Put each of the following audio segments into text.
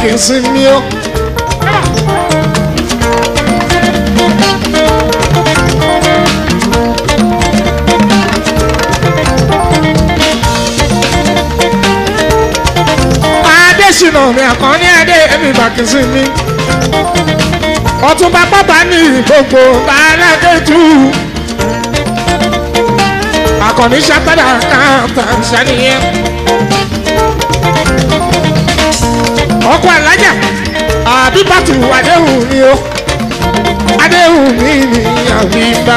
kì í sin ní o. adésínà mi àkànní adé ẹbí bàkísí mi ọtúnba pápá ní gbogbo alágẹtù àkànní sátádà káàtà sàníyẹn ọkọ alájà àbíbàtú adéhùn mi o adéhùn mi ní àbíbá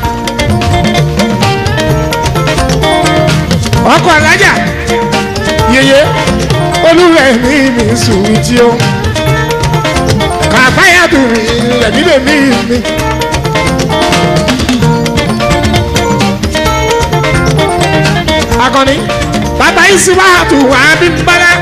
ọkọ alájà yeye olúwẹ̀ mi mi sùwìtì o kàfáyàtù mi lẹ̀mí lèmi mi. akọni bàbá ìsìwàtù wà bí mbala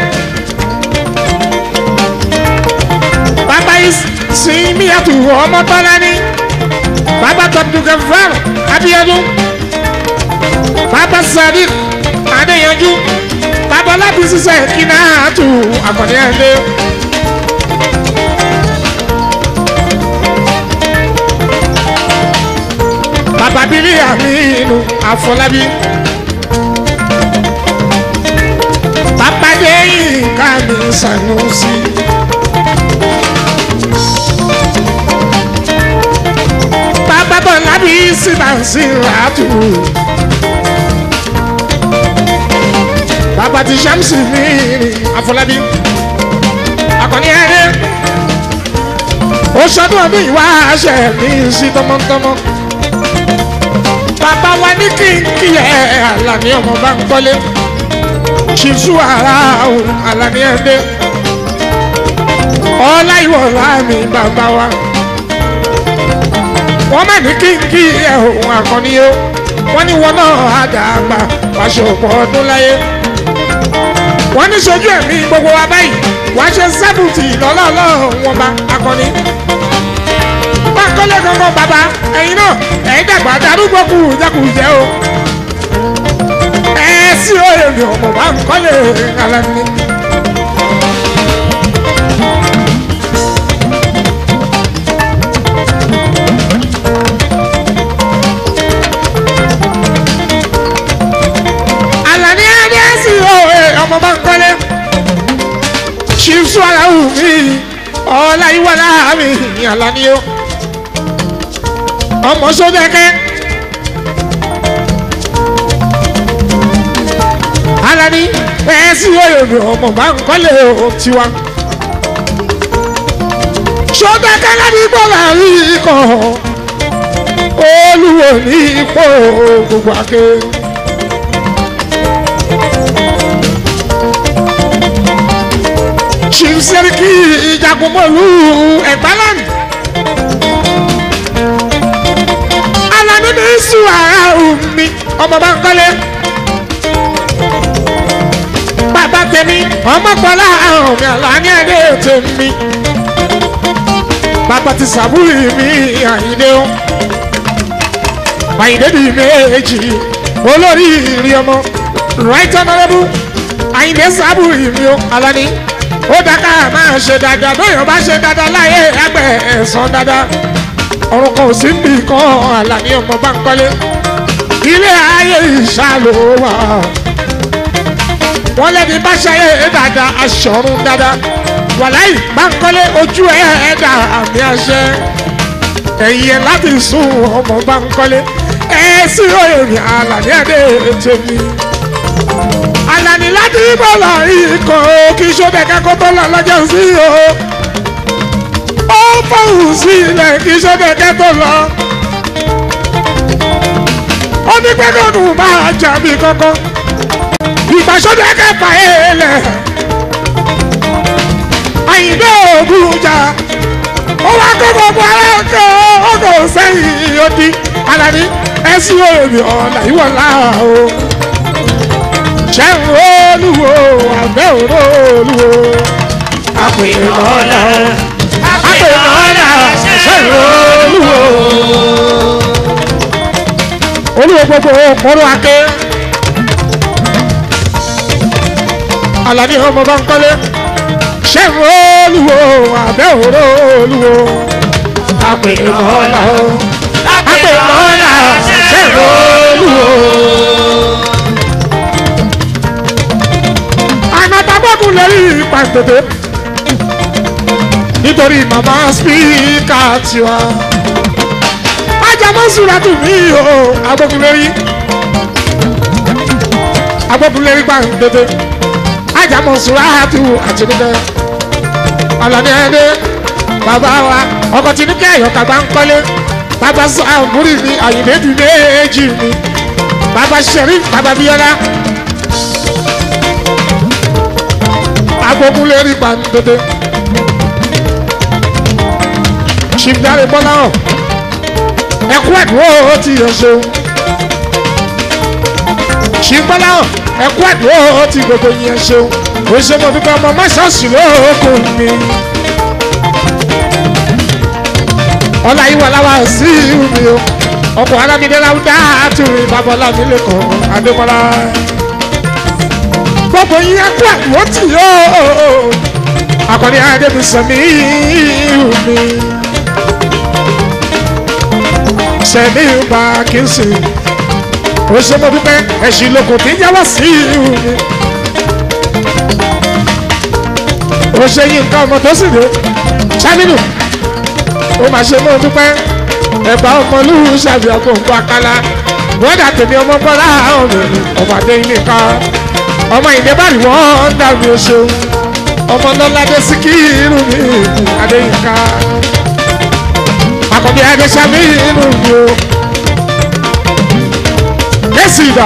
bàbá ìsìmíyàtù ọmọ tọ́lá ni bàbá tọ́dúkẹ́fẹ́r abiyadun bàbá sadiq adéyanjú bàbá láti ṣiṣẹ́ kíná àtù àkànní ẹ̀dẹ́. bàbá bílí àmínú àfọlábí. bàbá déyìn ká mi sànúsì. bàbá bọ̀lá bí síbàǹsì ràtù. bàbá ti ṣàmùsì mí àfọlábí. akọni ẹni ó ṣọdún ọdún ìwà àṣẹ mi sí tọmọtọmọ. bàbá wa ní kínkìlẹ̀ àlàní ọmọ bá ń kọ́lé. ṣìṣú ara òun àlàní ẹ̀dẹ́. ọlá ìwọ̀lá mi bàbá wa. wọ́n má ní kínkì ẹ̀ òun àkọ́ni o. wọ́n ní wọn náà àdàgbà wàṣọ ọ̀pọ̀ ọdún láyé wọ́n ní sojú ẹ̀mí gbogbo wa báyìí wọ́n ṣe sẹ́bùtì lọ́lọ́lọ́ wọn bá akọni. báńkọ́lé gangan bàbá ẹ̀yin náà ẹ̀yin dàgbà darúgbó kù jẹ́kùjẹ́ o. ẹ sí òye mi ọmọ báńkọ́lé alẹ́ mi. Àlàní ẹni ẹ sí òye ọmọ báńkọ́lé ṣíṣú ara wù mí ọ̀la ìwà láàmì Àlàní o ọmọ sódẹ́kẹ́ Àlàní ẹ sí òye mi ọmọ báńkọ́lé o tiwa sódẹ́kẹ́ láti gbọ́dọ̀ rí ikọ̀ olúwo ní ipò gbogbo akéwì. chief seriki ìjàgùnmọ̀lú ẹ̀gbálàmì. alani ní sùn ara omi ọmọ bá ń kọ́lé. bàbá tèmi ọmọkùnrin àrùn mi àlàní ẹ̀dẹ́ tèmi. bàbá ti sàbúrì mi àyíndé o. àyíndé di méjì olórí ìrì ọmọ right honourable àyíndé sàbúrì mi o alani ó dáká máa ṣe dáadáa bóyá bá ṣe dáadáa láyé ẹgbẹ́ ẹ̀sán dáadáa ọ̀run kan ò sí níbi kan àlàní ọmọ bá ń kọ́lé ilé ayé ìṣàlò wà wọ́n lẹ́ni bá ṣayé dáadáa aṣọ̀run dáadáa wàláì bá ń kọ́lé ojú ẹ̀ ẹ̀dá àmì àṣẹ ẹ̀yẹ láti sùn ọmọ bá ń kọ́lé ẹ̀ sí òyìnbí àlàní ẹ̀dẹ́ tèmi alani láti bọ́lá ikọ̀ kí sódẹ̀kẹ́ kó tó lọ lọ́jọ́ sí o. ó fọ̀hùn sí ilẹ̀ kí sódẹ̀kẹ́ tó lọ. ó ní gbẹ́gọ́nù máa jà mí kankan. ìgbà sódẹ̀kẹ́ fà é lẹ̀. àyìnbó ògùn jà. ó wá kó gbogbo ara kó ọkọ̀ sẹ́yìn odi. alani ẹ sí òòrùn ọ̀la ìwọ̀lá o ṣẹ́hùn olúwo àbẹ́ òró olúwo. àpèmọ́lá àpèmọ́lá ṣẹ́hùn olúwo. olúwo gbogbo kọ́rọ́ ake. Àlàní ọmọ bá ń kọ́lé ṣẹ́gun olúwo abẹ́ òró olúwo àpèrè mọ́lá o àpèrè mọ́lá ṣẹ́gun olúwo. ànàtàgbọ́kùn lórí pàǹtẹ̀tẹ̀ nítorí màmá spíkà tiwa ajamọ́sùràtù mi o agbókun lórí agbókun lórí pàǹtẹ̀tẹ̀ ajamọ́sùràtù àti nígbà ọlọ́ni ẹni bàbá wa ọkọ̀ tí ní kí àyọ̀ká bá ń kọ́lé bàbá sàmúrì ní àyìnbédù méjì mi bàbá sẹ̀rí bàbá bíọ́lá agbókun lórí pàǹtẹ̀tẹ̀ ṣìgbàre bọ́lá hàn ẹkú ẹ̀dúró ó ti yàn ṣeun ṣìgbọ́lá hàn ẹkú ẹ̀dúró ó ti gbogbo yẹn ṣeun ó ṣe mo dúpẹ́ ọmọ mọ́ṣáàṣì lóòkùn mi. ọlá yìí wà láwa sí mi o ọkọ̀ alámídé láwùdá àtúrì babalá mi lẹ́kọ̀ọ́ adébọ́lá. gbogbo yín ẹkú ẹ̀dúró tì yóò akọni adébísọ̀mí mi sẹ́mi gba kí n sì ó ṣe mo dúpẹ́ ẹ̀sìn lóko tí ń yáwọ́ sí ìhù mi. ó ṣe yí nǹkan ọmọ tó sì dé sábìlù ó máa ṣe mo dúpẹ́ ẹ̀bá ọmọlú ṣàbí àgbòǹkọ àkàlà bọ́dà tèmi ọmọ bọ́lá ọ̀nà ọmọ adé ilé kan ọmọ ìdẹ́bàrí wọ́n ń dàbí oṣù ọmọ lọ́ládé síkírù mi adéyínká akọbi adesami inú mi o yẹsi ibà.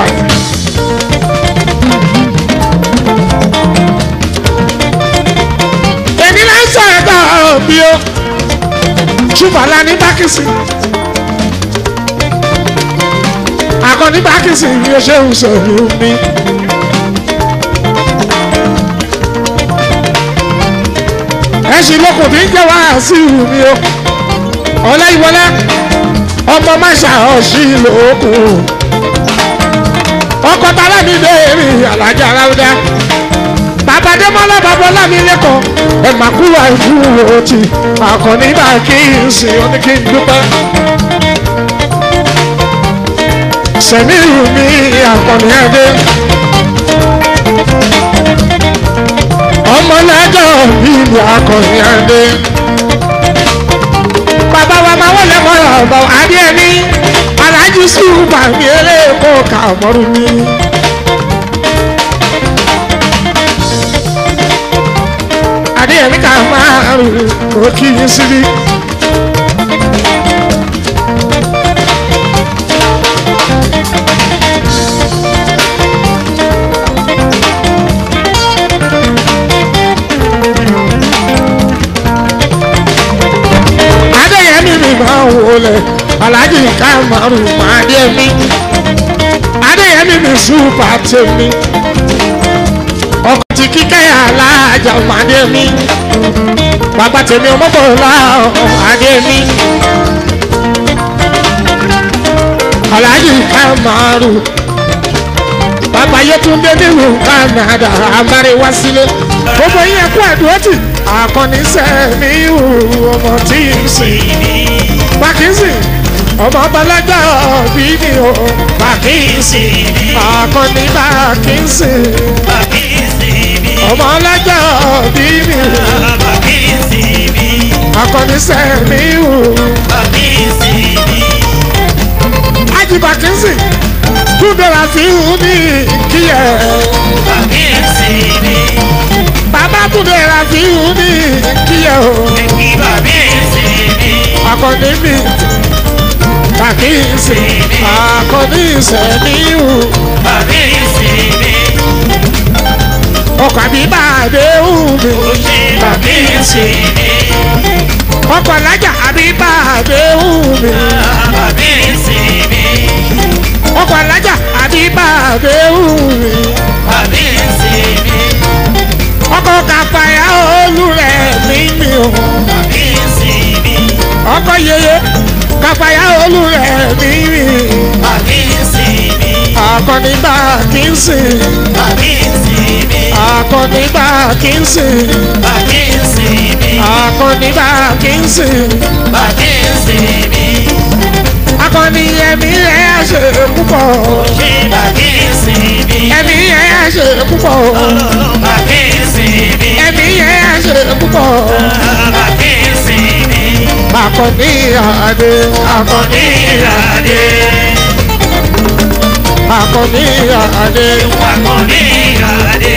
èmi náà ń sọ ẹ̀dá bí o ṣùgbọ́n ní bákìsì akọni bákìsì yóò ṣe ń sọ̀rọ̀ mi. ẹ̀sìn lókun tí ń jẹ́ wàásù mi o ọláyíwọlá ọmọ máṣá ọ̀sìn lókun ọkọ̀ tálá mi léèrè alájà ráúdá bàbá démọ́lá bàbá ọlámi lẹ́kọ̀ọ́ ẹ̀ má kú àìkú òtì àkànní bá kí n sìn ọ́ ní kí n dúpẹ́. sẹ̀mí mi àkànní ẹ̀dẹ́ ọmọ lẹ́jọ́ mi ni àkànní ẹ̀dẹ́ bàbá wa máa wọlé mọ́ra ọ̀bà adé ẹni alájú sùúrùbà mi eléèkó kà mọ́rú mi. adé ẹni kà máa rù kó kí yín síbí. adéyẹmí mi máa wọlé alájí kamaru adéyẹmí adéyẹmí mi súpà tèmi ọkọ tí kíkẹ́ alájà adéyẹmí bàbá tèmi ọmọbọ̀lá adéyẹmí alájí kamaru bàbá yẹtúndé nílùú Canada amáríwá sílé gbogbo yẹn kú àdúrótì akọni sẹ́mi ìhù ọmọ tí ń sìn bákínsì ọmọ balaja bí mi ò bákínsì akọni bákínsì ọmọ alájà bí mi ò akọni sẹ́mi ìhù ájì bákínsì túndẹ̀rà fi hù ní kíyẹ̀ bàbá túndẹ̀rà fi hù ní kíyẹ̀ o akọni mi bákínsì akọni sẹ́mi ìhù ọkọ̀ àbí bàdé hù mi bákínsì ọkọ̀ alájà àbí bàdé hù mi ọkọ̀ alájà àbí bàdé hù mi ọkọ̀ kàfàyà olùrẹ̀ mímì o ọkọ̀ yeye kàfàyà olùrẹ̀ mímì akọni bákínsì akọni bákínsì akọni bá kí n sìn bàkí ń sìn mí. akọni ẹ̀mí ẹ̀ á ṣe púpọ̀ ṣé bàkí ń sìn mí. ẹ̀mí ẹ̀ á ṣe púpọ̀ bàkí ń sìn mí. ẹ̀mí ẹ̀ á ṣe púpọ̀ bàkí ń sìn mí. akọni àdé akọni ìràdé. akọni àdé. akọni ìràdé.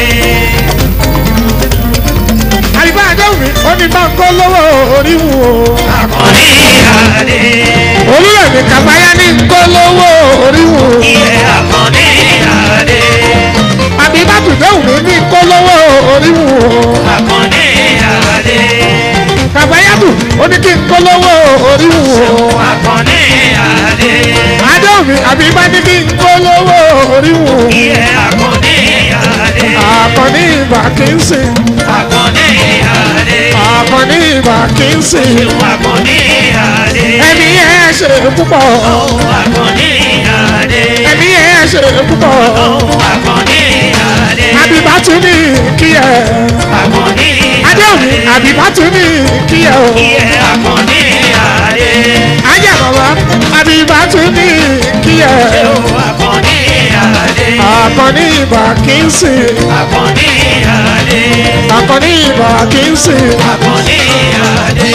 àyíká àdéhùn mi ó ní bá ń kó lówó orí wù ó. akọni ìràdé. olúrẹ̀ mi kàfáyá ní ń kó lówó orí wù ó. ilé akọni ìràdé. àbí bá tún déhùn mi ní ń kó lówó orí wù ó. akọni ìràdé. kàfáyá tù ó ní kí n kó lówó orí wù ó. akọni ìràdé. àdéhùn mi àbí bá ní kí n kó lówó orí wù ó. ilé akọni ìràdé. àkànní ìbà kì í sìn. akọni ìràdé. àkànní ìbà kì í sìn. akọni ìràdé. ẹ̀mí ẹ̀ ṣe púpọ̀. akọni ìràdé. ẹ̀mí ẹ̀ ṣe púpọ̀. akọni ìràdé. àbí bá tún ní kí ẹ. akọni adéhùn mi àbí bá tún ní kí ẹ o. ilé akọni ìràdé. ajá bàbá àbí bá tún ní kí ẹ. akọni ìràdé. àkànní ìbà kì í sìn. akọni ìràdé. àkànní ìbà kì í sìn. akọni ìràdé.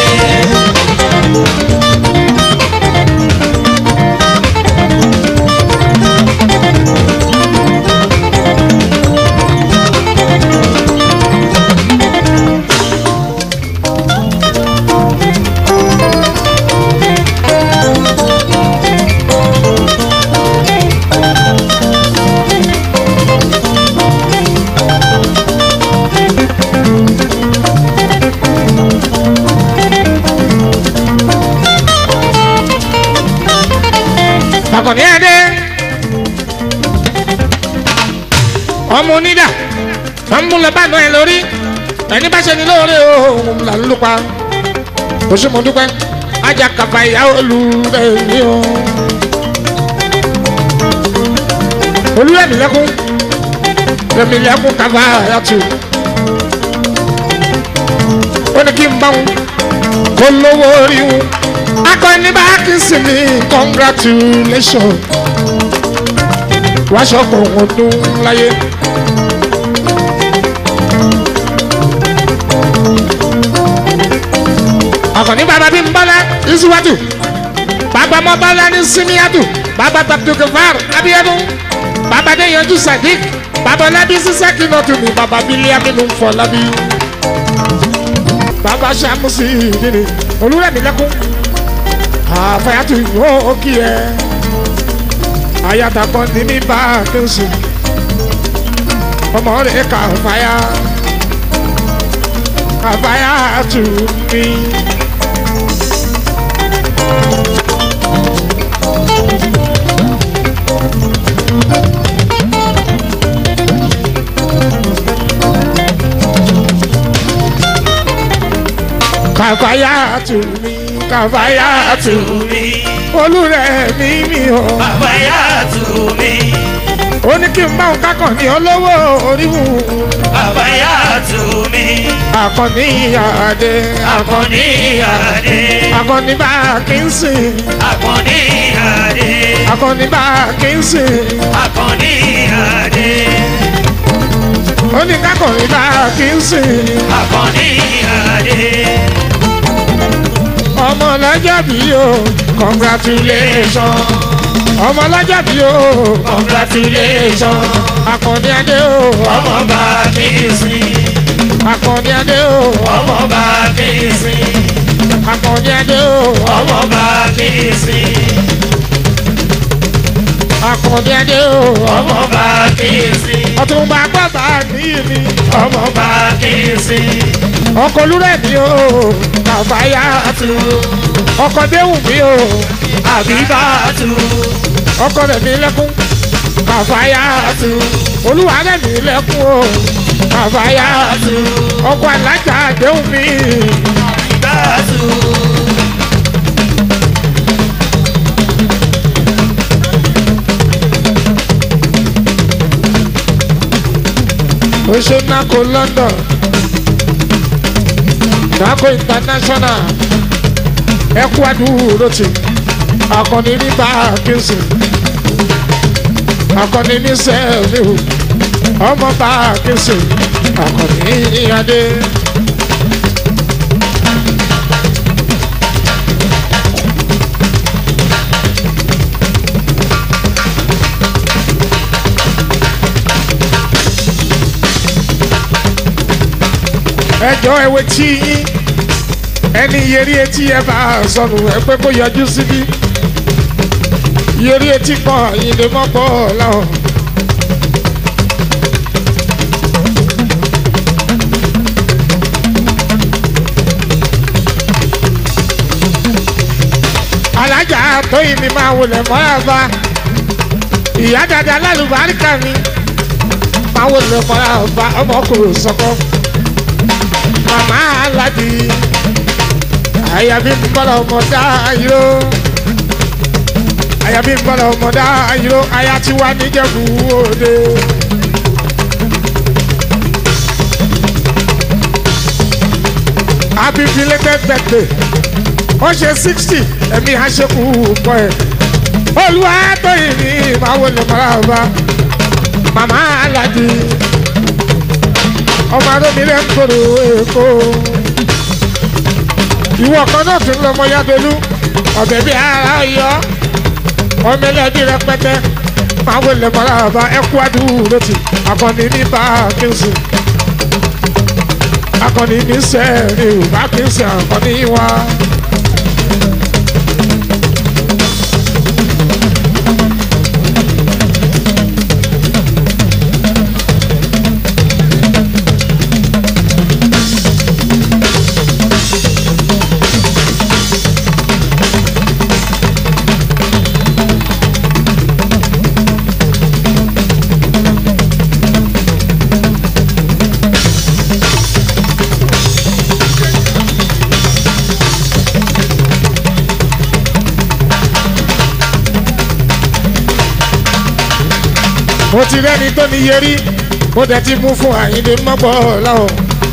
àkànní adé. ọmọ onídà wọn mú lọ bá nù ẹ lórí ẹni bá ṣe ni lóore o òun là ń lupa oṣù mo dúpẹ́ ajá kàfà ìyá olùrẹ̀mí o. olùrẹ̀mí lẹ́kún rẹ̀mí lẹ́kún kàfà yàtù ó ní kí n bá wọn kó lówó orí wọn akọni bá kí sí mi congratulation wàá ṣọkọ ọdún láyé. akọni bàbá bí n bọ́lá ìsúwájú bàbá mọ bọ́lá ní símíyàtù bàbá tabdugafar abiyanu bàbá déyanjú sadiq bàbá lábí sísẹ́kì náà tún ní bàbá bílíà nínú fọlábí bàbá sàmùsì ìdíni olúrẹ̀mí lẹ́kún àfẹ́yàtò yóò kí ẹ ayatakọ ní mi bá kéwùsù ọmọ rẹ kà fàyà àfàyà tù mí. kàfàyà tù mí kàfàyà tù mí olùrẹ̀ mi mi o. Àbáyá tù mí. ó ní kí n bá òun kákàn ní olówó oríwù. Àbáyá tù mí. àkànní àdé Akọni ìyáde. àkànní bá kí n sìn Akọni ìyáde. àkànní bá kí n sìn. Akọni ìyáde. ó ní kákànní bá kí n sìn. Akọni ìyáde. ọmọ lọ́jọ́ bí o congratulation ọmọ lọ́jọ́ bí o Congratulation. àkànní adé o Ọmọ bá mi sìn. àkànní adé o Ọmọ bá mi sìn. àkànní adé o Ọmọ bá mi sìn. àkànní adé o Ọmọ bá mi sìn. ọtúnba gbọ́dọ̀ àníyí mi Ọmọ bá mi sìn. ọkọ̀ olúrẹ̀ mi o kàfáyà Àtú. ọkọ̀ déhùn mi o Àbíbá tù. ọkọ̀ rẹ̀ mi lẹ́kún kàfáyà Àtú. olúwa rẹ̀ mi lẹ́kún o kàfáyà Àtú. ọkọ̀ alájà déhùn mi Àbíbá tù. ó ṣe ná kó London Dako international ẹkú àdúró tì akọni ní báàkìsì akọni ní sẹ́ẹ̀lì ọmọ báàkìsì akọni ní adé. ẹjọ́ ẹwẹ́ tí yín ẹni yẹrí etí ẹ bá sọnù ẹ pé kó yọjú síbí yẹrí etí kan yìí lè mọ́ bọ́ láwọn. alájà tóyìn mi máa wọlé mọ́ra bá ìyá dada lálùbáríkà mi máa wọlé mọ́ra bá ọmọkùnrin sọ́kọ́ màmá aládì àyàbí mbọ́lá ọmọdá ayíró àyàbí mbọ́lá ọmọdá ayíró àyà tí wà níjẹ̀bú òde. happy belated birthday ó ṣe sixty ẹ̀mí àṣekù pọ̀ ẹ̀ olúwa tó yìí ní ìmáwó lè mọ́ra ọba màmá aládì ọmọ adómilẹ̀ ń kóró èkó. ìwọ kan náà tún lọmọ yádolú ọ̀bẹ bíi ara yọ ọmọ ẹlẹ́bí rẹpẹtẹ máa wọlé mọ́ra ọba ẹkú àdúró tì akọni ní bákínsì akọni ní sẹ́ẹ̀rì bákínsì akọni wá. mo ti rẹ́ni tó ní yẹrí mo dẹ̀ ti mú fún àyíndé mọ́gbọ́ láwọn.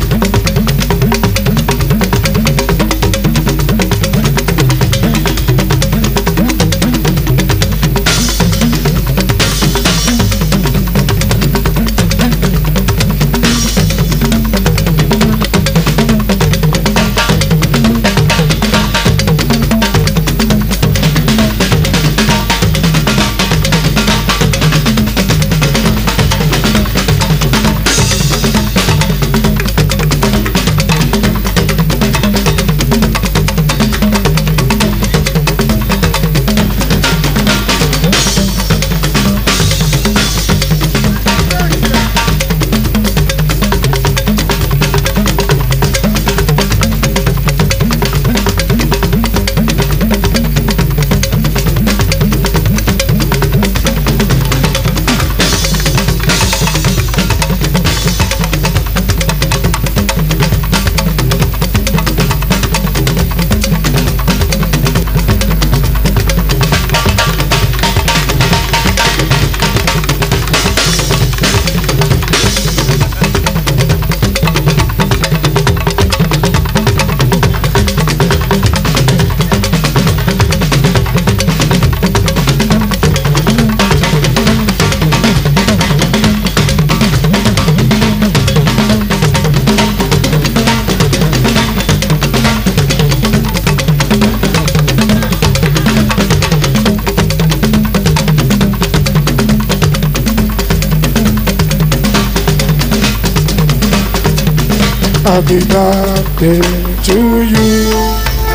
Happy birthday to you.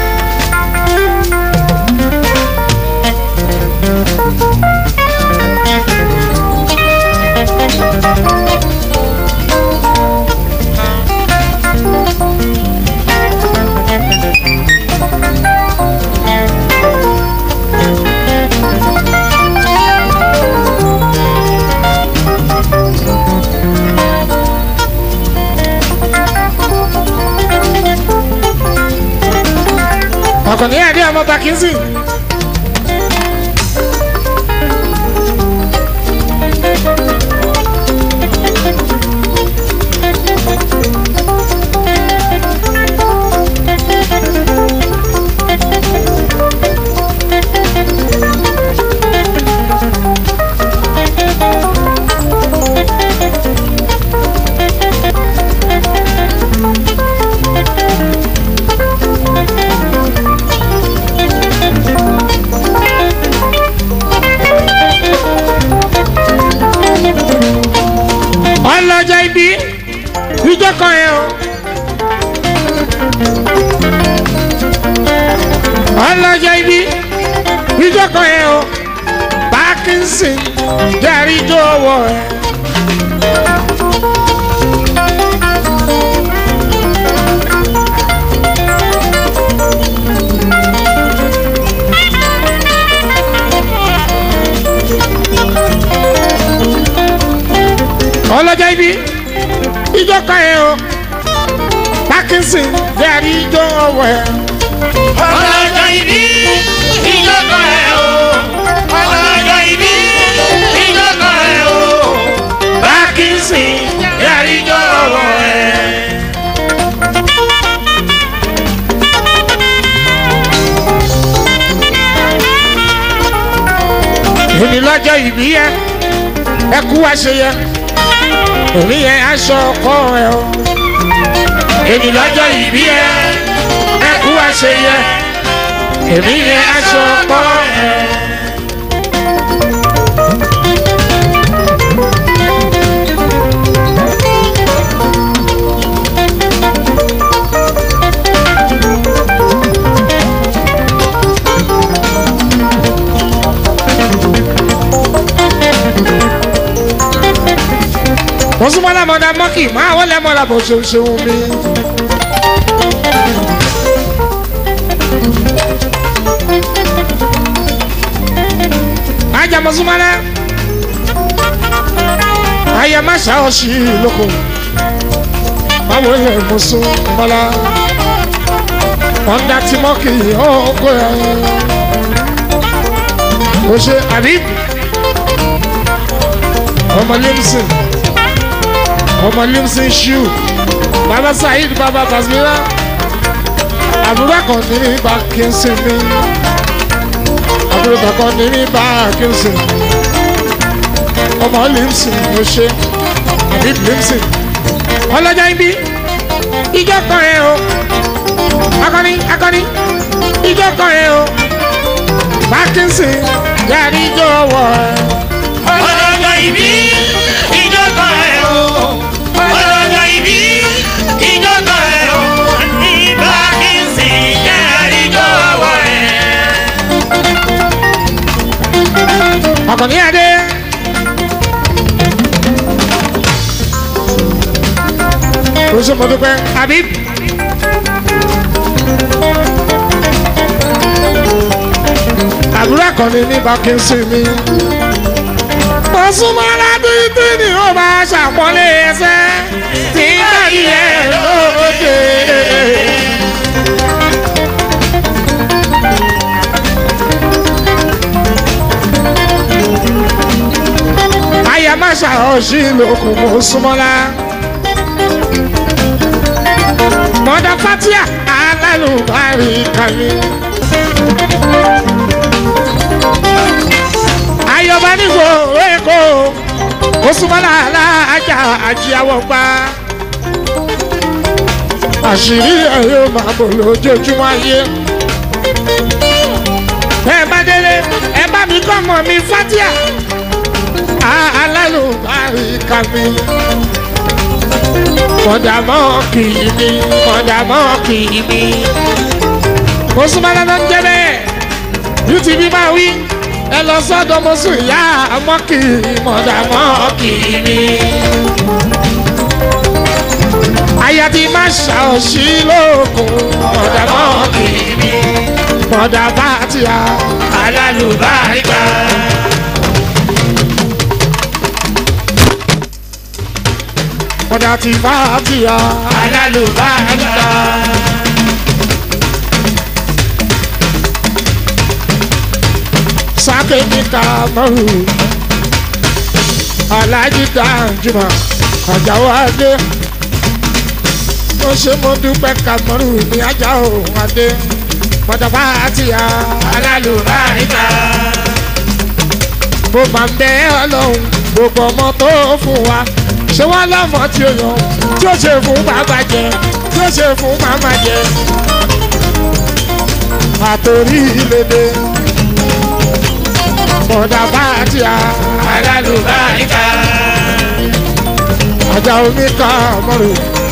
Akọni Adé ọmọ Bakinzi. ìjọ kan yẹn o. ọlọ́jọ́ ibi ìjọ kan yẹn o. Parkinson jẹ́rìí jó wọ̀ ẹ́. ọlọ́jọ́ ibi ìjọ kan yẹn o. Parkinson jẹ́rìí jó wọ̀ ẹ́. ọlọ́jọ́ ìbí ìjọba ẹ̀ o ọlọ́jọ́ ìbí ìjọba ẹ̀ o Parkinson yàrá ọwọ́ ẹ̀. èmi lọ́jọ́ ìbí yẹn ẹ kú wá ṣe yẹ èmi yẹn aṣọ ọkọ ẹ o èmi lọ́jọ́ ìbí yẹn ẹ kú wá ṣe yẹ èmi yẹn aṣọ ọkọ ẹ. mo súnmọ́ lámọ́dá mọ́kì máa wọ́n lẹ́mọ́ la bó ṣe ṣeun mi. ajá mo súnmọ́ lá ayé má ṣàwọ̀ sí i lóko báwo lè mo sún mọ́lá ọ̀ndà tí mọ́kì ọ̀gọ́ ẹ̀ o ṣe àbí ọmọ lẹ́mísìn ọmọ limson ṣu baba saheed baba basmira àbúrò kan ní ní bá kínsin mi àbúrò kan ní ní bá kínsin ọmọ limson ló ṣe àbí limson ọlọ́jà ibi ìjọ kan rẹ o akọni akọni ìjọ kan rẹ o bá kínsin yàrá ìjọ wọ ẹ. ọlọ́jọ́ ìbí ìjọba ẹ̀ o ọlọ́jọ́ ìbí ìjọba ẹ̀ o ní Parkinson yàrá ọwọ́ ẹ̀. Akọni Adé. O ṣe mo dúpẹ́. Habib. Àbúrò akọni ní Bákínsì mi. Mo súnmọ́ aládùúgbò ni ó máa ṣàpọ́nlé ẹsẹ̀ tí báyìí ẹ̀ lóde. Aya má ṣàhọ́ṣì lókun mo súnmọ́lá. Mọ̀dà Fatia alálùbárí kàmí. Ayọ̀bá nígbò Èkó ó súnmọ́lá aláàjà àjíyàwó pa. Àṣírí ẹ̀ yóò máa bò lójoojúmọ́ ayé. Bẹ́ẹ̀ bá délé ẹ bá mi kọ́ ọmọ mi Fatia alálùbáríkà mi. Mọ̀dàmọ́ kì í mi, mọ̀dàmọ́ kì í mi. Mọ̀sùmọ́lá ló ń jẹ́ bẹ́ẹ̀. UTV máa wí. Ẹ lọ sọ́dọ̀ mọ̀sù ìyá àmọ́ kì í mọ̀dàmọ́ kì í mi. Aya ti máa ṣàòṣì lóògùn mọ̀dàmọ́ kì í mi. Mọ̀dàbá ti à. alálùbáríkà. Mọ̀dà ti bá ti à. alálùbáríkà. sáké ní kàmọ́rù alájí dáńjúmọ̀ àjàwọ̀ adé mo ṣe mo dúpẹ́ kàmọ́rù ní ajá òun adé pọ̀tàpá àti ya alálùbáríkà. bó máa ń bẹ ọlọ́run gbogbo ọmọ tó fún wa ṣé wọ́n lọ́mọ tí ó yàn tí ó ṣe fún bàbá jẹ tí ó ṣe fún màmá jẹ àtòrí ìlédè pọ̀tàpá àti ya alálùbáríkà. ọjà omi ká mọ́rò.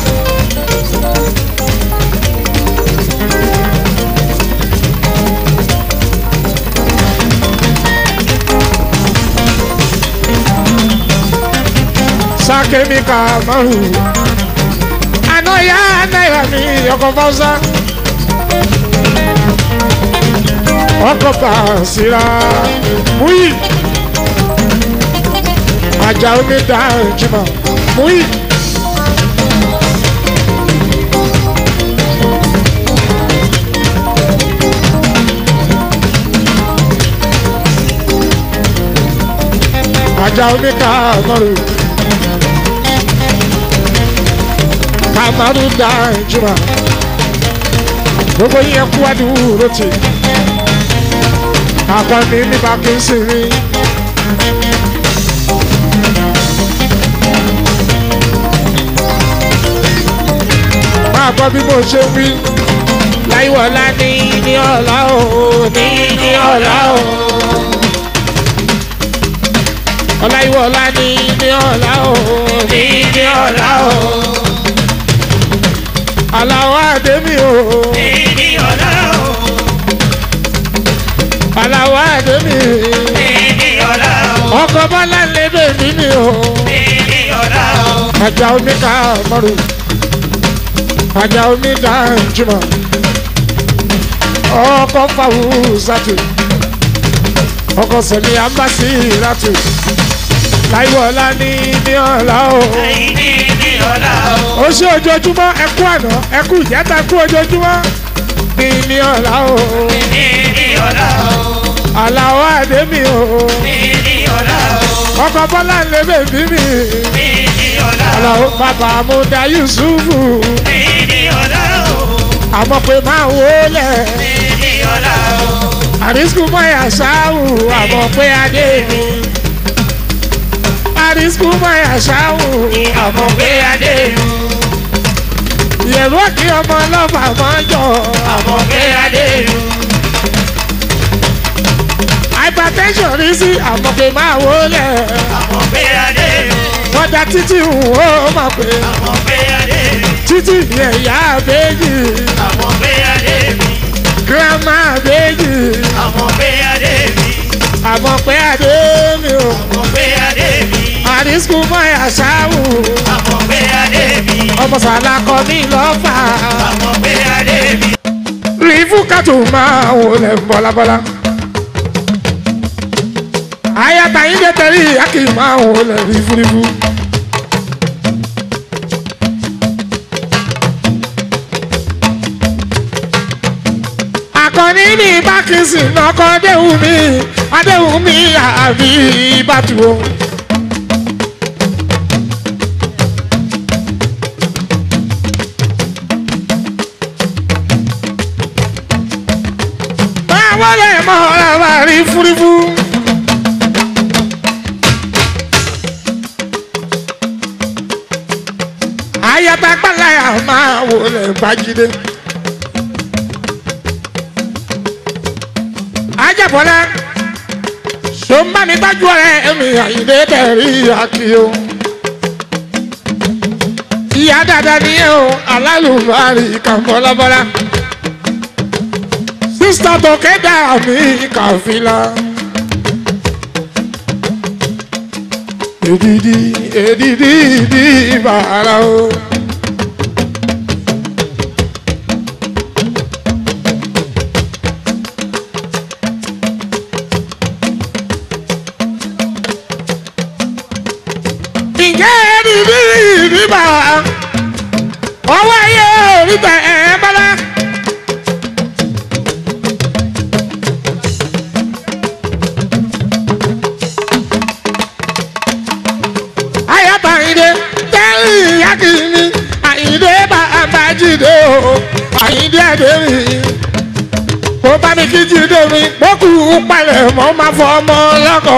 sákèmí ká mọ́rò. àná yá náírà mi ọkọ̀ fọ́sá. ọkọ̀ bàṣírà múyì ajá omi dá ìjùmọ̀ múyì. ajá omi kàmọ́rù kàmọ́rù dá ìjùmọ̀ gbogbo yẹn kú àdúró tì akọni nípa kí n sì rí. máa gbọ́ bí mo ṣe wí. láìwọ̀lá ní ní ọ̀la o ní ní ọ̀la o. ọláìwọ̀lá ní ní ọ̀la o ní ní ọ̀la o. aláwọ̀ àdémi o. Ní ọ̀la o, aláwọ̀ àdémi. ní ọ̀la o, ọkọ̀ bọ́lá lé bèbí mi o. ní ọ̀la o. ajá omi ká mọ́rù ajá omi dá jùmọ̀ ọkọ̀ fàwùsàtù ọkọ̀ sẹ̀mí àmbásí ìràtù láìwọ̀lá ní ní ọ̀la o. Ní ọ̀la o, ó ṣe ojoojúmọ́ ẹkú àná ẹkú ìjẹta ẹkú ojoojúmọ́ ní ní ọ̀la o. ní ọ̀la o, àlàó àdémi o. ní ọ̀la o, ọkọ̀ bọ́lá ń lé bèbí mi. ní ọ̀la o, àlàó bàbá àmúdá yusufu. ní ọ̀la o, àmọ́ pé máa wọlé. ní ọ̀la o. àrísùkú mọ́yà ṣáwù àmọ́ pé adé mi. àrísùkú mọ́yà ṣáwù Àmọ̀ pé adé mi, ìyẹ̀rú òkè ọmọ ọlọ́fà máa ń jọ. àmọ̀ pé adé mi, hypertension rí sí àmọ́ pé máa wọlé. àmọ̀ pé adé mi, wọ́n da títí wò ó máa pè é. àmọ̀ pé adé mi, títí yẹn ìyá àbẹ́jì àmọ̀ pé adé mi, gírámà àbẹ́jì àmọ̀ pé adé mi, àmọ́ pé adé mi ò. àmọ̀ pé adé mi, àrísùkú mọ́yà ṣáwù àmọ̀ pé adé mi, ọmọ sàlákọ ní lọ́fà. àmọ̀ pé adé mi. rí fúkàtù máa wò lẹ̀ bọ́lábọ́lá. àyàtà yín dé tẹ̀lé ìyá kì í máa wò lẹ̀ rí fúrífú. akọni ní bákísì lọkọ adéhùn mi adéhùn mi àbí bàtú o. báwo lè mọ ọ̀rọ̀ wa rí fúrífú. ayaba gbàláyà máa wò lè bájídé. ajabọlá sọmbà mi gbájú ọ̀rẹ́ mi àyìnbé tẹrí àkìyó. ìyá dada ni ẹ o alálùbárì kan bọ́lábọ́lá sísítà tó kéde àmì kàfílà. Èdìdì èdìdì ìdí bàrà o. Ǹjẹ́ èdìdì ìdí bàrà? Ọwọ́ ayé orí tẹ̀ ẹ́ bọ́lá. ayaba ayinde tẹ́lẹ̀ yakini ayinde bàbá jíde o ayinde ademi kó bá mi kí jíde mi gbókù palẹ̀ mọ́ máa fọ ọmọ lọ́kọ̀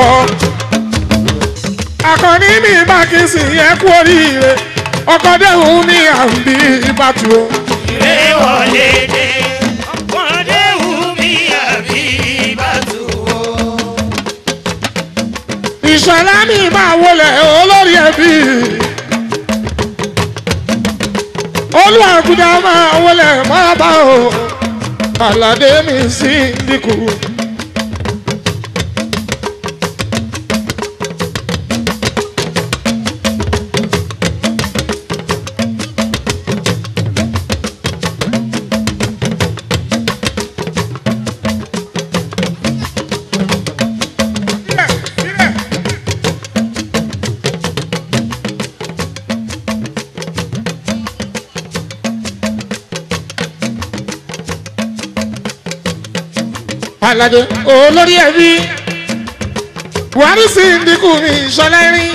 akọni mi bá kí n sì yẹ kú oríire ọkọ dẹ́hùn ní àǹbí ìbátú o. Ìrè wọlé dé, ọmọdé wù mí àbí bàtú o. ìṣọ̀lá mi máa wọlé olórí ẹbí olùwàgùdà máa wọlé máa bá o aládé mi sí dínkù. aládé olórí ẹbí buhari sí dínkù mi ìṣọlá irin.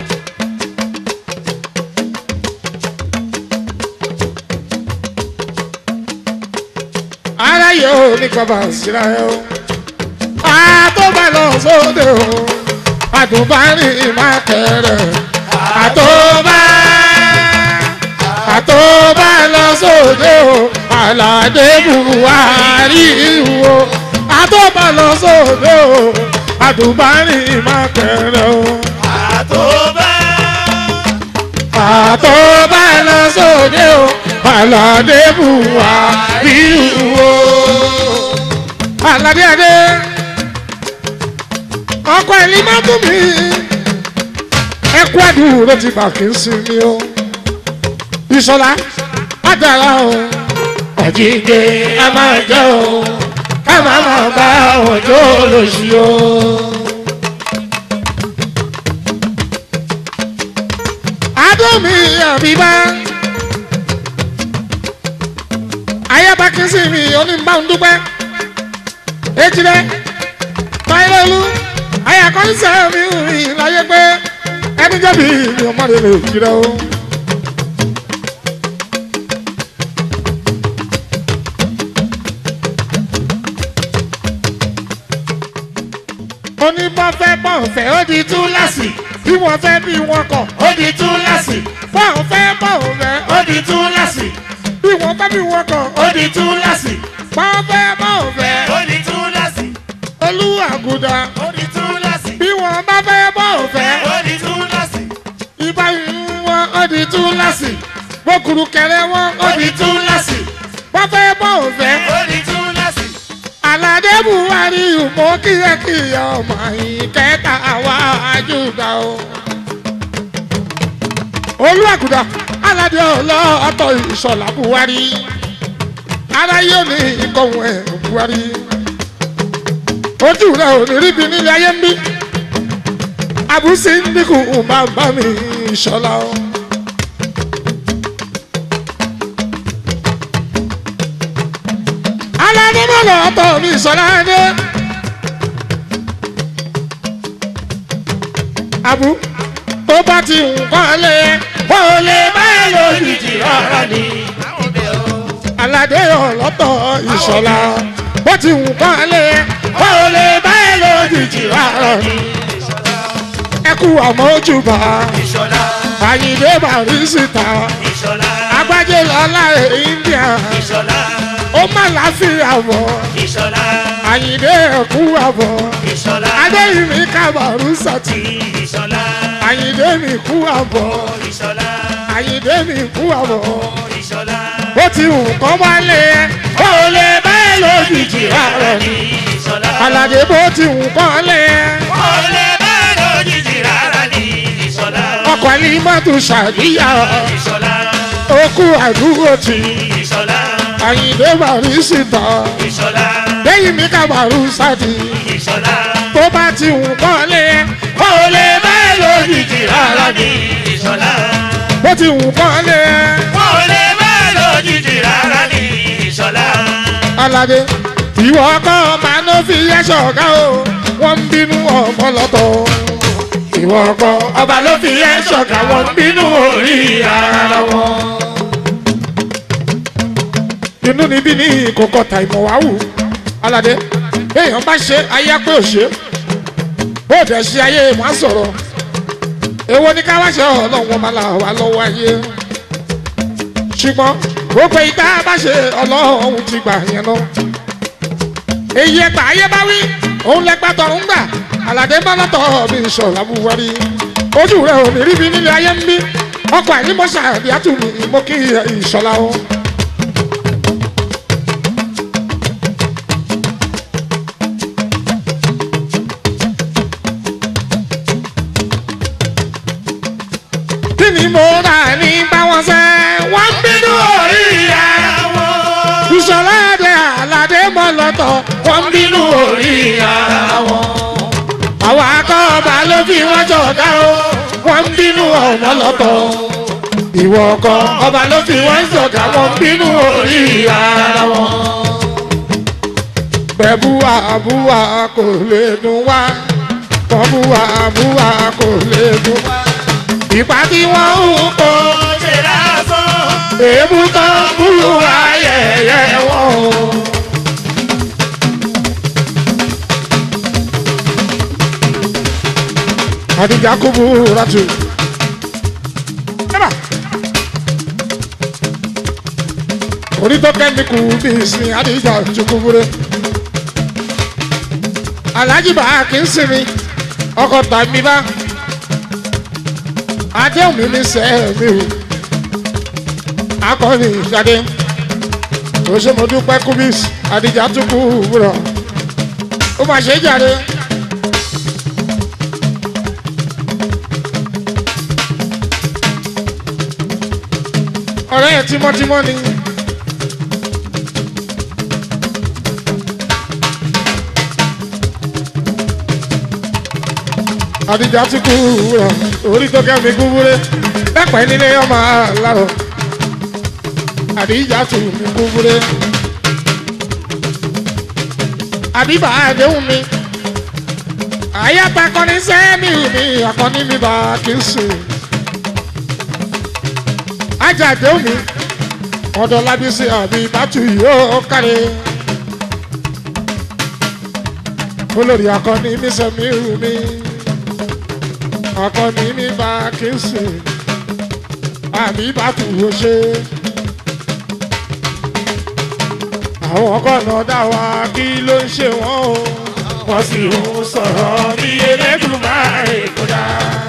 ara yóò ní kọba síra ẹ o àtọ́bà lọ sóde o àdùnbárì má kẹrẹ àtọ́bà àtọ́bà lọ sóde o aládé buhari wo àtọ́bà lọ sóde o àdùnbárì má kẹrẹ o àtọ́bá àtọ́bà lọ sóde o aládé buhari wo aládé adé ọkọ ẹni má tún mi ẹkú àdúró ti bà kí n sinmi o ìṣọlá àdàrà o ọ̀jíǹde a máa jẹ́ o ká máa máa bá òjò lòsì o. adómi àbíbá ayaba kí n sinmi onímbà ń dúpẹ́ ejire báyọ̀lú ayakọ́ni sẹ́mi rìn láyé pé ẹni jẹ́bi mi ò má lè lè jìrẹ́ o. oníbọ̀fẹ́ bọ̀fẹ́ ó di túláàsì bí wọ́n fẹ́ bí wọ́n kọ̀ ó di túláàsì bọ̀fẹ́ bọ̀fẹ́ ó di túláàsì bí wọ́n fẹ́ bí wọ́n kọ̀ ó di túláàsì bọ̀fẹ́ bọ̀fẹ́ ó di túláàsì olúwàgùdà ó di túláàsì bí wọ́n bá fẹ́ bọ̀fẹ́ ó di túláàsì ibà wọn ó di túláàsì bókùrù kẹrẹ wọn ó ó di di túláàsì bọ́fẹ́ bọ̀fẹ́ ó di túláàsì aládé buhari mọ kíyẹkíyẹ ọmọ yìí kẹta àwa àjùdà o. olùwàgùdà aládé ọlọ́ọ̀tọ̀ ìṣọ̀lá buhari aráyé ò ní ìkọ̀wé ẹ̀ buhari ojú rẹ̀ ò ní ríbi nílé ayé ń bí àbúsí ń dínkù bàbá mi ìṣọ̀lá o. aládé mọ́lá ọ̀tọ̀ mi ìṣọ̀lá dé. àbú tó bá ti nǹkan lé wọ́n ò lè bá ẹ lójijì rárá ni. aládé ọlọ́tọ̀ ìṣọ̀lá bó ti nǹkan lé wọ́n ò lè bá ẹ lójijì rárá ni. ẹ kú àmójúbà ìṣọ̀lá àyìnbé bàrísítà ìṣọ̀lá agbájé lọ́lá india ìṣọ̀lá ó má láfíà bọ̀ ìṣọ̀lá àyìnbé ẹ̀kú àbọ̀ ìṣọ̀lá adéyìnmí kábàrú sàtì ìṣọ̀lá àyìnbé mi kú àbọ̀ ìṣọ̀lá àyìnbé mi kú àbọ̀ ìṣọ̀lá bó ti wù kọ́ wá lé ẹ ó lè bá ẹ lójijì rárá ni ìṣọ̀lá aládé bó ti wù kọ́ lé ẹ ó lè bá lójijì rárá ní ìṣọ̀lá ọkọ̀ ní mọ́tò ṣàdíyà ìṣọ̀lá ó kú àdúgbò tì ìṣọ̀lá àyìnbé bàrí síta ìṣọ̀lá lẹ́yìn mi kábàrú sàtì ìṣọ̀lá tó bá ti wù kọ́ lé ẹ ó lè bá ẹ lójijì rárá ni ní ìṣọ̀lá bó ti wù kọ́ lé ẹ. ó lè bá lójijì rárá ní ìṣọ̀lá aládé ìwọ ọkọ máa ná fi ẹṣọ ọgá o wọn ń bínú ọmọ lọtọ ìwọ ọkọ ọba ló fi ẹṣọ ọgá wọn ń bínú orí ara wọn. inú níbí ní ìkókọ ta ìmọ̀ wá wù aládé èèyàn bá ṣe ayé pé ò ṣe bó dẹ̀ ṣe ayé wọn á sọ̀rọ̀ èwo ní ká wá ṣe ọlọ́run máa là wá lọ́wọ́ ayé ṣùgbọ́n gbogbo ìta bá ṣe ọlọ́run ti gbà yẹn lọ. èyí ẹgbà ayé bá wí òun lẹgbà tọ̀ ń gbà àlàdé bá lọ́tọ̀ mi sọ̀rọ̀ abúwárí ojú rẹ̀ ò ní ríbi nílé ayé ń bí ọkọ̀ àìnímọ̀ṣà àbí àtúnmí mo kí ìṣọ̀lá o. kí ni mo rà ní báwọn sẹ́ wọ́n bínú orí ìyá Àwọn ìṣọ̀lá ẹ̀dẹ̀ àlàdé mọ́ lọ́tọ̀ wọ́n bínú orí ìyá wọn. àwọn akọ́ọ̀bà ló fi wọ́n jọ̀dá o wọ́n bínú ọ̀nà lọ́tọ̀. ìwọ ọkọ ọba ló fi wọ́n jọ̀dá wọ́n bínú orí ìyá wọn. bẹ́ẹ̀búwa búwa kò lè dùn wá kọ́búwa búwa kò lè dùn wá. ìpà tí wọ́n ń kó ṣe lásán. èébú tó ń búrú ayẹyẹ wọn o. Adija kubu ratu. Eba. Orítọ́ kẹ́míkù bí ìsìn Adija tukubure. Alhaji bá kí n sinmi, ọkọ̀ tàbí bá. Adéhùn mi ní sẹ́ẹ̀mí o akọni jáde òṣèmọdúpẹ́ kubis adija tukú wúrọ̀ ó mà ṣe jáde. ọ̀rẹ́ ẹ̀ tímọ́tímọ́ ni. adija tukú wúrọ̀ orí tó kẹ́mi kú wúrẹ́ lẹ́pẹ́ nílé ọmọ àlárọ̀ àdìjà tù mí kúkúrẹ́. àbíbà àdéhùn mi. àyàtà kọ́ni sẹ́mi mi àkọ́ni mi bá kí n sùn. ajá àdéhùn mi. ọ̀dọ̀ lábísí àbí bàtú yóò kárẹ̀. olórí akọni mi sẹ́mi mi. akọni mi bá kí n sùn. àbí bàtú yóò ṣe é àwọn kọ̀nà dá wa kí ló ń ṣe wọ́n o. wọ́n sì ń sọ̀rọ̀ bí Elédùmarè kó dá.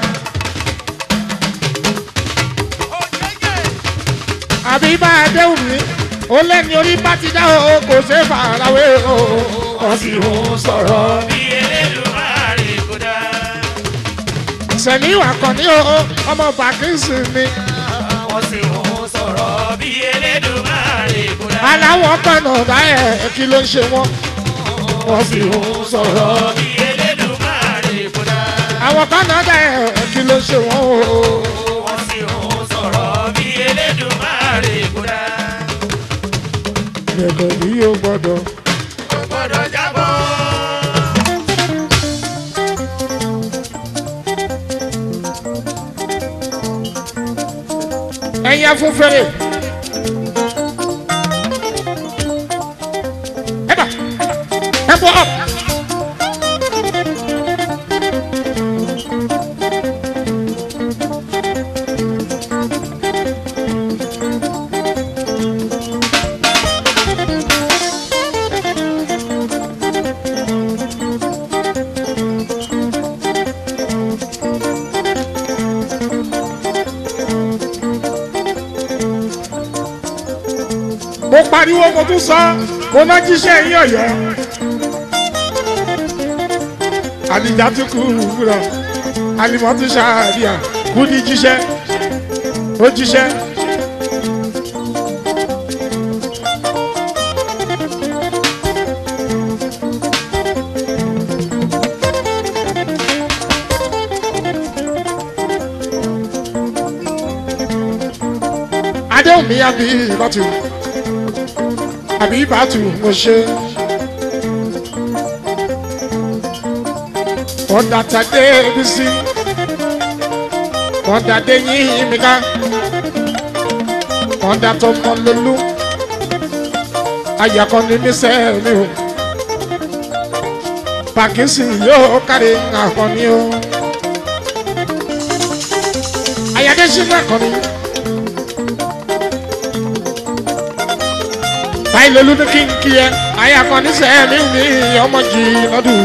àbí bá a déhùn mi ó lẹ́ni orí bá ti dá o kò ṣe é farawé o. wọ́n sì ń sọ̀rọ̀ Bí Elédùmarè kò dá. sẹ̀mí ìwà kan ní o ọmọ bàkínsì mi. Wọ́n sì ń sọ̀rọ̀ bí Elédùmarè kò dá. aláwọ̀ kọ̀nà dá ẹ̀ kí ló ń ṣe wọ́n. wọ́n sì ń sọ̀rọ̀ Bí Elédùmarè kò dá. àwọn kọ̀nà dá ẹ̀ kí ló ń ṣe wọ́n o. Wọ́n sì ń sọ̀rọ̀ bí Elédùmarè kò dá. Ẹ̀kọ́ ni yóò gbọ́dọ̀. Kò gbọ́dọ̀ jábọ́. ẹ̀yin fún fèrè. ẹ bà ẹ bọ̀ ọ́. mo pariwo mo tún sọ mo ná jíṣẹ́ yín ọ̀yọ́. àdìjà tún kú wúrọ̀ àlìmọ́ tún ṣàríyà kú ní jíṣẹ́ ó jíṣẹ́. adéhùn mi àbí ìbátú àbí ìbátú mo ṣe. ọ̀dà tàdé bísí ọ̀dà dé yín mi ká ọ̀dà tó mọ lólú ayàkọ́ ni mí sẹ́ mi o pàkínsì yóò kárí àkọ́ni o ayàdé sínú àkọ́ni. báyìí lolú ní kí n kí ẹ ayàkọ́ ní sẹ́ mi ní ọmọ jì lọ́dún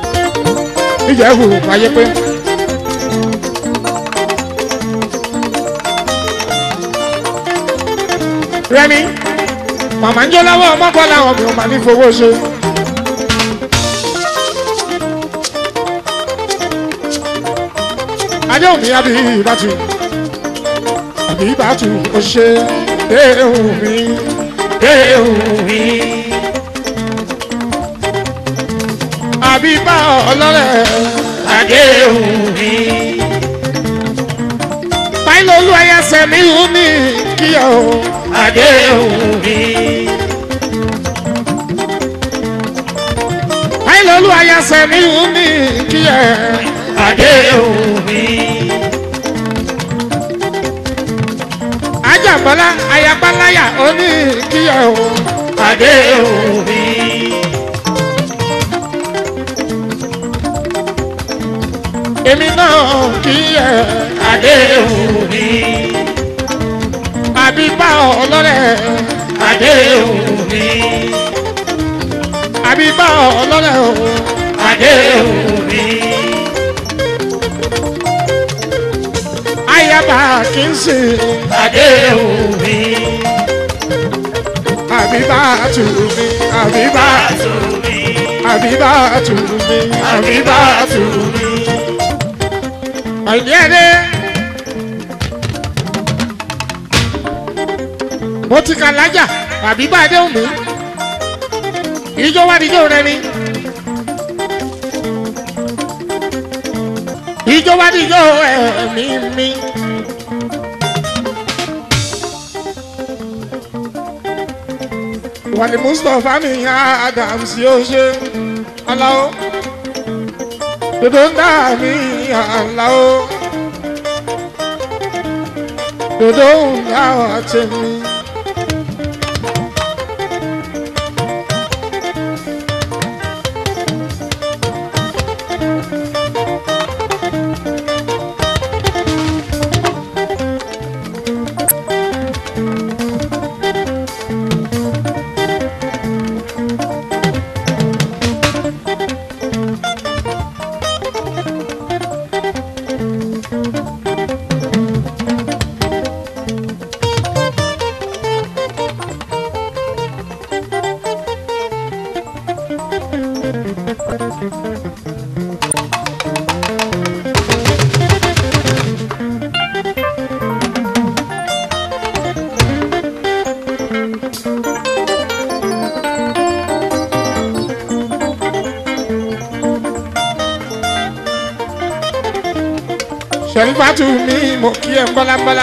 ìjẹ́wò ayé pé. rẹmi màmá ń jó lọ́wọ́ ọmọkọ làwọn mi ò máa ní fowó ṣe. adéhùn mi àbí ìbátú àbí ìbátú ó ṣe déhùn mi déhùn mi. àbí bá ọlọ́rẹ̀ Adéhùn mi. báyìí olú ẹyẹ sẹ́mi ò ní kíyà o. Adéhùn mi. báyìí olú ẹyẹ sẹ́mi ò ní kíyà. Adéhùn mi. ajábọ́lá ayabaláyà ó ní kíyà o. Adéhùn mi. èmi náà kíyà. Adéhùn mi. àbí bá ọlọ́rẹ̀ Adéhùn mi. àbí bá ọlọ́rẹ̀ o. Adéhùn mi. ayaba kì í sìn. Adéhùn mi. àbí bá tù mí àbí bá Bàtú mi. àbí bá tù mí àbí bá tù mí. àìní ẹ̀dẹ́. mo ti kà lájà àbí bá dé òmí. ìjọ wá díjọ rẹ ni. ìjọ wá díjọ ẹ̀mí mi. wàlí mustapha mi adams yóò ṣe aláwo dodo ń dá mi aláwo dodo ń dá wa tèmi. sẹ̀rífàtù mi mo kí ẹ bọ́lábọ́lá.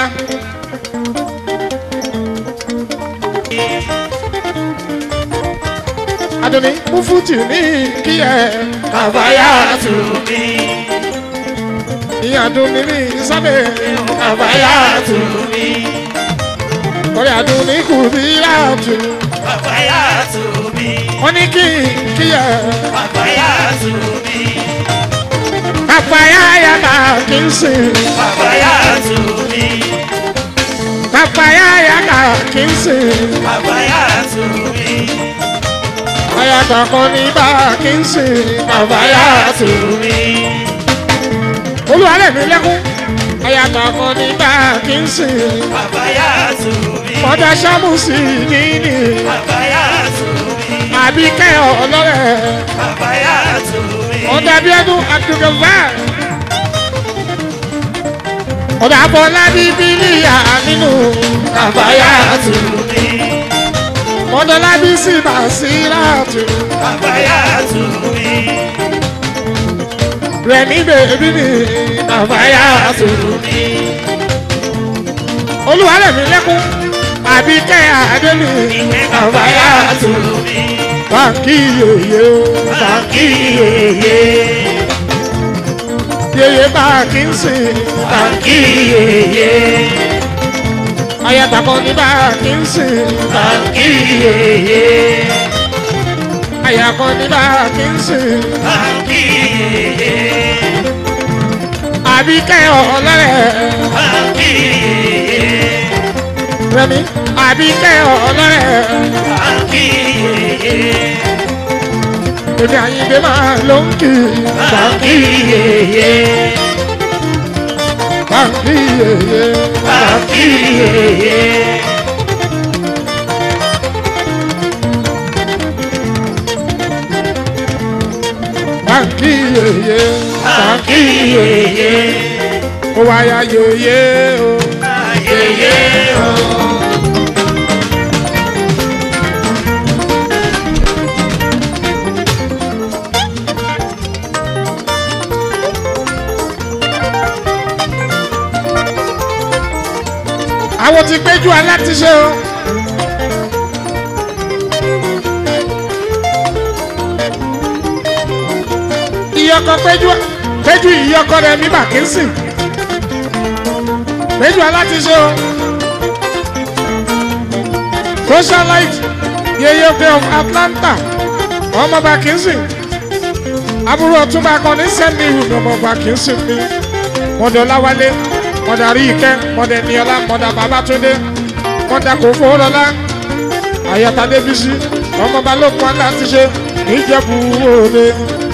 Adoni Mufuti ní kí ẹ Kàbáyàtú mi. ìyá Adoni ní sábẹ́ Kàbáyàtú mi. ọ̀rẹ́ Adoni kù bí láàtù. Kàbáyàtú mi. Wọ́n ní kí kí ẹ Kàbáyàtú mi. kàfáyà yàtà kí n sìn. Kàbáyàtú mi. Kàfáyà yàtà kí n sìn. Kàbáyàtú mi. Ayàtà kan ní bá kí n sìn. Kàbáyàtú mi. Olúwarẹ̀ mi lẹ́kún. Ayàtà kan ní bá kí n sìn. Kàbáyàtú mi. Mọ̀dá Ṣámùsì nìní. Kàbáyàtú mi. Àbíkẹ́ ọlọ́rẹ̀. Kàbáyàtú mi. Ọ̀dà Bíọ́dún Abdulgafar. Ọ̀dà Bọ́lá Bíbélìyà nínú. Kàbáyàtú mi. Mọ̀dọ́lá Bísí Bàṣíràtù. Kàbáyàtú mi. Rẹ̀mí bèbí mi. Kàbáyàtú mi. Olúwarẹ̀ mi lẹ́kún. Àbíkẹ́ Adémi. Kàbáyàtú mi. Báńkì yèyé o. Bàkí yèyé. Yèyé báńkì ń sìn. Bàkí yèyé. Ayàtà kan ní báńkì ń sìn. Bàkí yèyé. Àyà kan ní báńkì ń sìn. Bàkí yèyé. Àbíkẹ́ ọlọ́rẹ̀. Bàkí yèyé. Rẹ̀mí. Àbíkẹ́ ọlọ́rẹ̀. Bàkí yèyé. Èmi àyíndé máa ló ń kì í. Bàkí yèyé. Báńkì yèyé. Bàkí yèyé. yeye sàkí yeye ó wáyà yeye o Ayẹyẹ o. àwọn ti péjú alátiṣe o. ìyọkọ péjú péjú ìyọkọ rẹ mi bàkínsì péjú alátiṣe o. socialite yeye bay of atlanta ọmọ bàkínsì àbúrò ọtúnba akọni sẹ́mi ìhùn ọmọ bàkínsì mi mọ̀dọ̀ láwálé mọ̀dà rí ìkẹ́ mọ̀dà níọlá mọ̀dà babatunde mọ̀dà kò fowórọlá àyàtà débísí ọmọ balógun aláṣiṣe níjẹ̀bú òde.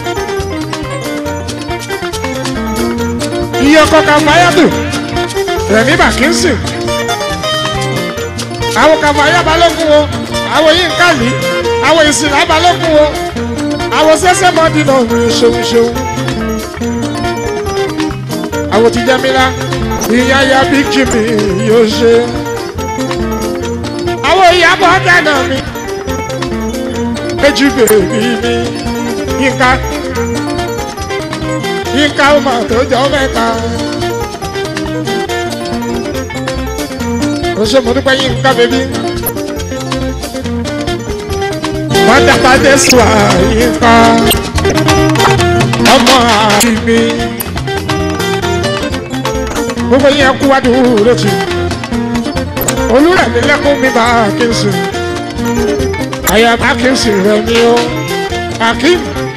iye ọkọ kàfáyàtù rẹ̀mí bàkínsì àwọn kàfáyà balógun wo àwọn yìí ń kàlí àwọn ìsìnlá balógun wo àwọn sẹ́sẹ́ mọ́dínà òun ṣeun ṣeun àwọn ti jẹ́ mílá ìyá ya bí jimmy yóò ṣe. àwọn ìyàbọ̀ dáná mi méjì bèbí mi yínká yínká ó mà tó jọ mẹ́ta. ó ṣe mo dúpẹ́ yínká bèbí. wọ́n dàgbà dé sùn àyínká ọmọ àbí mi gbogbo yẹn kú wájú lótì olùrẹ̀mí lẹ́kún mi bá kínsì àyà bá kínsì rẹ̀ ní o akim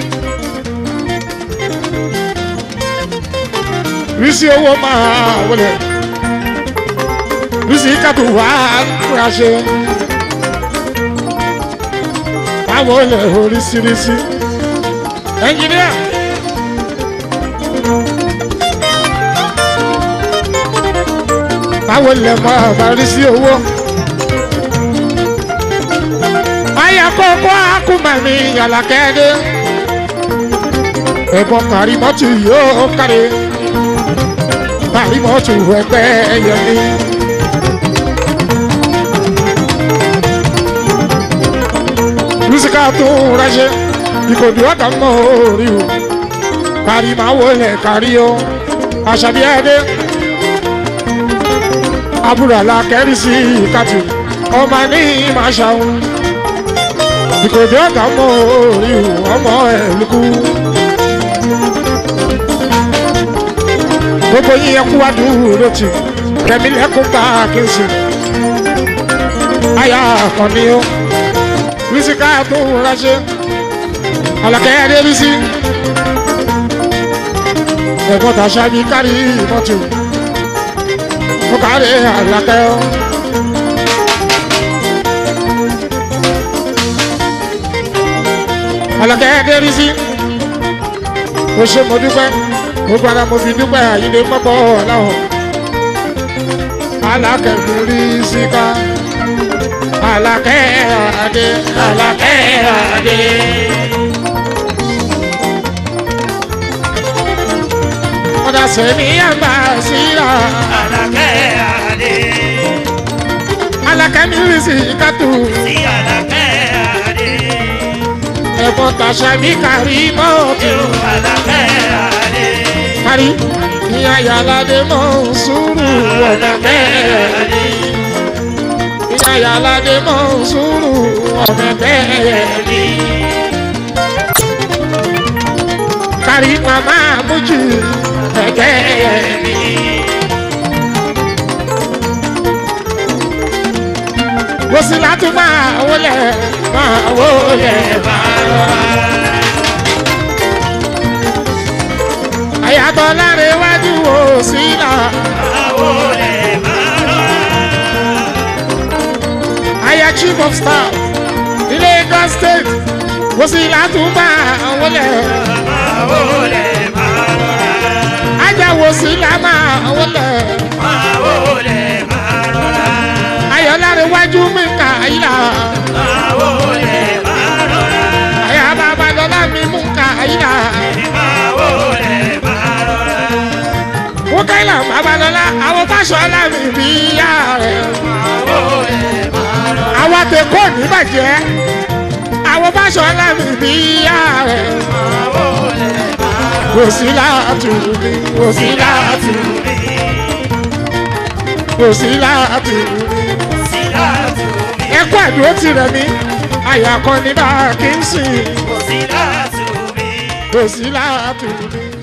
rísí owó máa wọlé rísí kàtó wá ránṣẹ́ báwo lè oríṣiríṣi ẹnjìníà. báwo lè mọ àbárí sí owó. Aya kókó akúmọ̀mí yàlàkẹ́dẹ́. Ẹ̀bọ̀n kàrímọ́tù yóò kárí. Kàrímọ́tù ẹgbẹ́ yẹmi. Lùsíkà tó ránṣẹ́, ìkòdì ọ̀gá mọ́ orí o. Kàrímáwò lẹ̀ kárí o. Àṣàbí ẹ̀dẹ́ àbúrò alákẹ́rì sí ìkàtì ọmọ ní màṣáun ìkòdì ọ̀gá mọ́ orí ọmọ ẹ̀lùkù. gbogbo yín ẹkú wá dúró tì rẹmi lẹkùn bá kínsì àyà àkànní ó rísíkà tó ránṣẹ́ alákẹ́rì rí sí ẹ̀gbọ́n tàṣà bí kárí mọ́tò fúkàrí àlàkẹ́ ọ́. àlàkẹ́ dérí sí mo ṣe mo dúpẹ́ gbogbo ara mo fi dúpẹ́ àyílé pọ́pọ́ ọ̀làwọ̀ àlàkẹ́ mi rí síká àlàkẹ́ àdé àlàkẹ́ àdé. ọ̀dà sẹ́ni àgbà síra. Àlàkẹ́ Adé. Alakẹ́ mi rí sí kátó. Sí Àlàkẹ́ Adé. Ẹ̀fọ́ tàṣà mi kárí mọ́ọ̀tì. Yóò Àlàkẹ́ Adé. Kárí ìyá Yàládé mọ̀ ń sùúrù ọ̀nà bẹ́ẹ̀. Ìyá Yàládé mọ̀ ń sùúrù ọ̀nà bẹ́ẹ̀. Kárí màmá mójú ẹ̀gẹ́ mi. Mo sì látún máa wọlé máa wọlé máa rọra. àyàtọ̀ láre wájú wò sí náà. Àwo lẹ̀ máa rọra. àyà chief of staff ní Lagos state wò sí látúbà wọlé. Àwo lẹ̀ máa rọra. ajá wò sí lámà wọlé. Àwo lẹ̀ máa rọra. ayọ̀ láre wájú mi kà yíra. Àwo lẹ̀ máa rọra. àyà bàbá lọ́lá mi mú kà yíra. Àwo mọ́là babalọ́lá àwọn fáṣọlá mi bí yá rẹ̀. àwọn àtẹ̀kọ́ ní bàjẹ́ àwọn fáṣọlá mi bí yá rẹ̀. kò sí láàtú mi kò sí láàtú kò sí láàtú mi. ẹkọ àdúró tirẹ̀ mi àyà kan ní bá a kì í sìn kò sí láàtú mi.